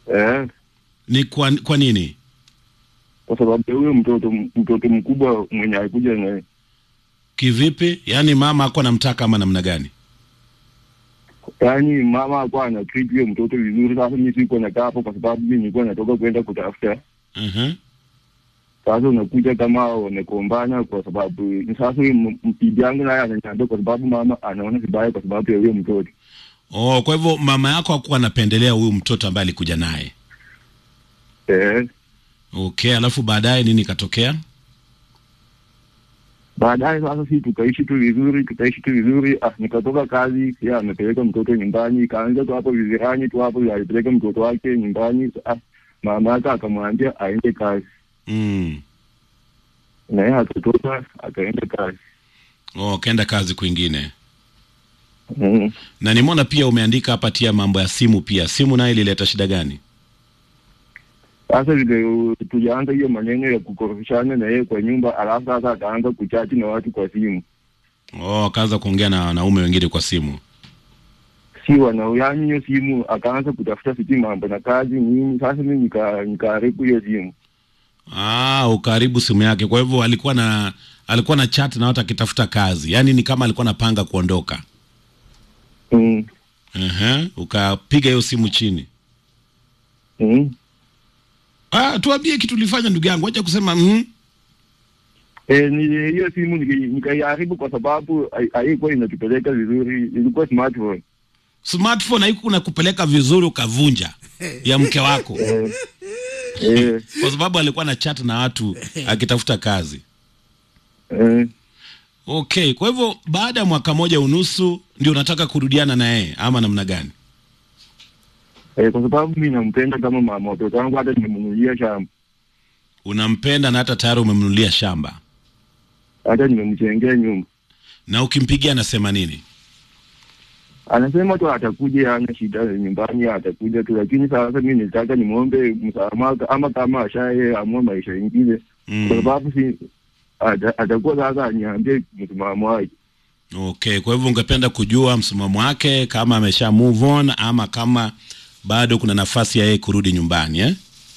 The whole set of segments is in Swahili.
eh, Ni kwa, kwa nini? kwa sababu ya huyo mtoto mtoto mkubwa mwenye alikuja naye Kivipi? Yaani mama ako anamtaka ama namna gani? yaani mama alikuwa ana treat huyo mtoto vizuri. Sasa mimi sikuwa nakaa hapo kwa sababu mimi nilikuwa natoka kwenda kutafuta. Mhm. Sasa unakuja kama wamekombana kwa sababu sasa huyo m- m- bibi yangu naye ananiambia kwa sababu mama anaona vibaya kwa sababu ya huyo mtoto Oh, kwa hivyo mama yako hakuwa anapendelea huyu mtoto ambaye alikuja naye. eh. Okay, alafu baadaye nini katokea? Baadaye sasa si tukaishi tu vizuri, tukaishi tu vizuri. Ah, nikatoka kazi, ya amepeleka mtoto nyumbani, kaanza tu hapo vizirani tu hapo, alipeleka mtoto wake nyumbani. Ah, mama yake akamwambia aende kazi, Mm. na yeye akatoka akaenda kazi. Oh, kaenda kazi kwingine. Mm. Na nimeona pia umeandika hapa tia mambo ya simu pia. Simu nayo ilileta shida gani? Sasa vile uh, tulianza hiyo maneno ya kukorofishana na yeye kwa nyumba, alafu sasa akaanza kuchati na watu kwa simu, Oh, akaanza kuongea na wanaume wengine kwa simu. si wanauyani hiyo simu, akaanza kutafuta sijui mambo na kazi nini. Sasa mimi nika nikaharibu hiyo simu Ah, ukaribu simu yake. Kwa hivyo alikuwa na alikuwa na chat na watu akitafuta kazi. Yaani ni kama alikuwa anapanga kuondoka. mm. Ehe, ukapiga hiyo simu chini. Mm. Ah, tuambie kitu ulifanya ndugu yangu. Acha kusema mm. E, ni hiyo simu niki- nikaiharibu kwa sababu hai- haikuwa inatupeleka vizuri, ilikuwa smartphone. Smartphone haikuwa nakupeleka vizuri ukavunja ya mke wako. Eh, eh, Kwa sababu alikuwa na chat na watu akitafuta kazi. eh, Okay, kwa hivyo baada ya mwaka moja unusu ndio unataka kurudiana na yeye ama namna gani? eh, kwa sababu mi nampenda kama mama watoto wangu, hata nimemnunulia shamba, Unampenda na hata tayari umemnunulia shamba. hata nimemjengea nyumba. Na ukimpigia anasema nini? Anasema tu atakuja, ana shida nyumbani, atakuja tu, lakini sasa mi nilitaka nimwombe msamaha, ama kama ashaye amua maisha ingine, kwa Mm. sababu si ata- atakuwa sasa aniambie msimamo wake. Okay, kwa hivyo ungependa kujua msimamo wake kama amesha move on ama kama bado kuna nafasi ya yeye kurudi nyumbani eh?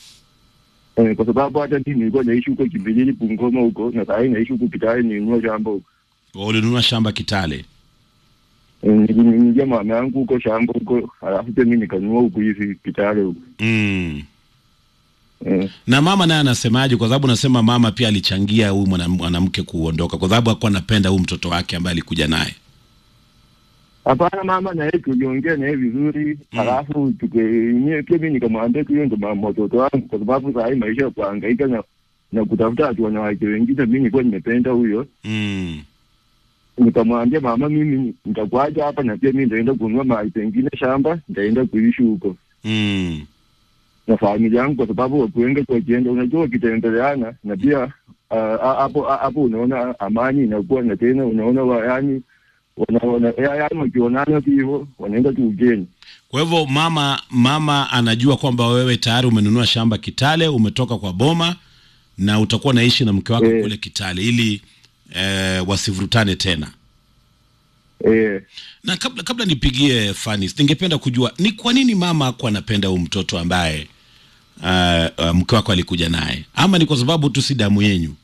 Eh, kwa sababu hata mimi nilikuwa naishi huko Kimbilili Bungoma huko, na sasa naishi huko Kitale, ninunua shamba huko. Ulinunua shamba Kitale. Eh, Nilinyingia mama yangu huko shamba huko, alafu pia mimi nikanunua huko hivi Kitale huko. Mm. Eh, Na mama naye anasemaje? Kwa sababu nasema mama pia alichangia huyu mwana- mwanamke kuondoka, kwa sababu hakuwa anapenda huyu mtoto wake ambaye alikuja naye. Hapana, mama na yeye tuliongea na yeye vizuri, Mm. alafu tukenyewe pia mimi nikamwambia tu hiyo ndo mama watoto wangu, kwa sababu saa hii maisha ya kuhangaika na na kutafuta watu wanawake wengine, mimi nilikuwa nimependa huyo. Mm. Nikamwambia mama, mimi nitakuacha hapa, na pia mimi nitaenda kununua mahali pengine shamba, nitaenda kuishi huko Mm. na familia yangu, kwa sababu watu wengi wakienda, unajua wakitembeleana, na pia ah, ah, hapo ah, hapo unaona amani inakuwa, na tena unaona wa, yani wanaona yani wakionana tu hivyo wanaenda tu ugeni. Kwa hivyo mama mama anajua kwamba wewe tayari umenunua shamba Kitale, umetoka kwa boma na utakuwa naishi na mke wako Eh. kule Kitale ili eh, wasivurutane tena. Eh, Na kabla kabla nipigie Fanis, ningependa kujua ni kwa nini mama hakuwa anapenda huyu mtoto ambaye uh, uh, mke wako alikuja naye, ama ni kwa sababu tu si damu yenyu?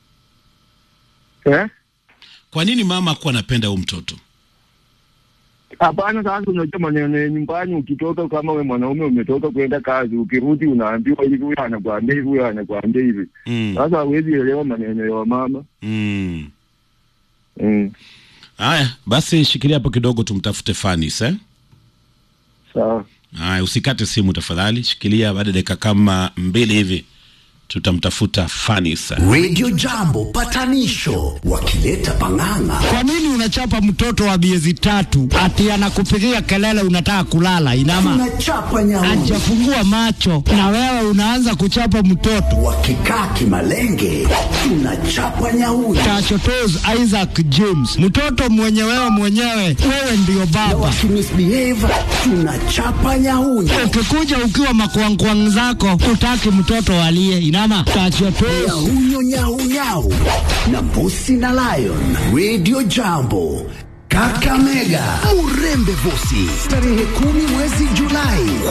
eh? Kwa nini mama hakuwa anapenda huyu mtoto? Hapana, sasa unajua maneno ya nyumbani, ukitoka kama we mwanaume umetoka kwenda kazi, ukirudi unaambiwa hivi, huyo anakuambia hivi, huyo anakuambia hivi. Mm. Sasa hawezi elewa maneno ya wamama. Mm. Mm. Haya, basi shikilia hapo kidogo, tumtafute Fanis eh? Sawa. Haya, usikate simu tafadhali, shikilia. Baada ya dakika kama mbili hivi tutamtafuta Fanis. Radio Jambo patanisho wakileta pang'ang'a. Kwa nini unachapa mtoto wa miezi tatu ati anakupigia kelele unataka kulala? Inama Tunachapa nyauni ajafungua macho na wewe unaanza kuchapa mtoto. wakikaa kimalenge, tunachapa nyauni Tachotos Isaac James, mtoto mwenye wewe mwenyewe, wewe ndiyo baba. wakimisbehave, tunachapa nyauni Ukikuja ukiwa makwangkwang zako, utaki mtoto alie. Inama tachotos nyahunyo nyaunyau na mbusi na lion. Radio Jambo Kakamega, Murembe Vosi, tarehe kumi mwezi Julai.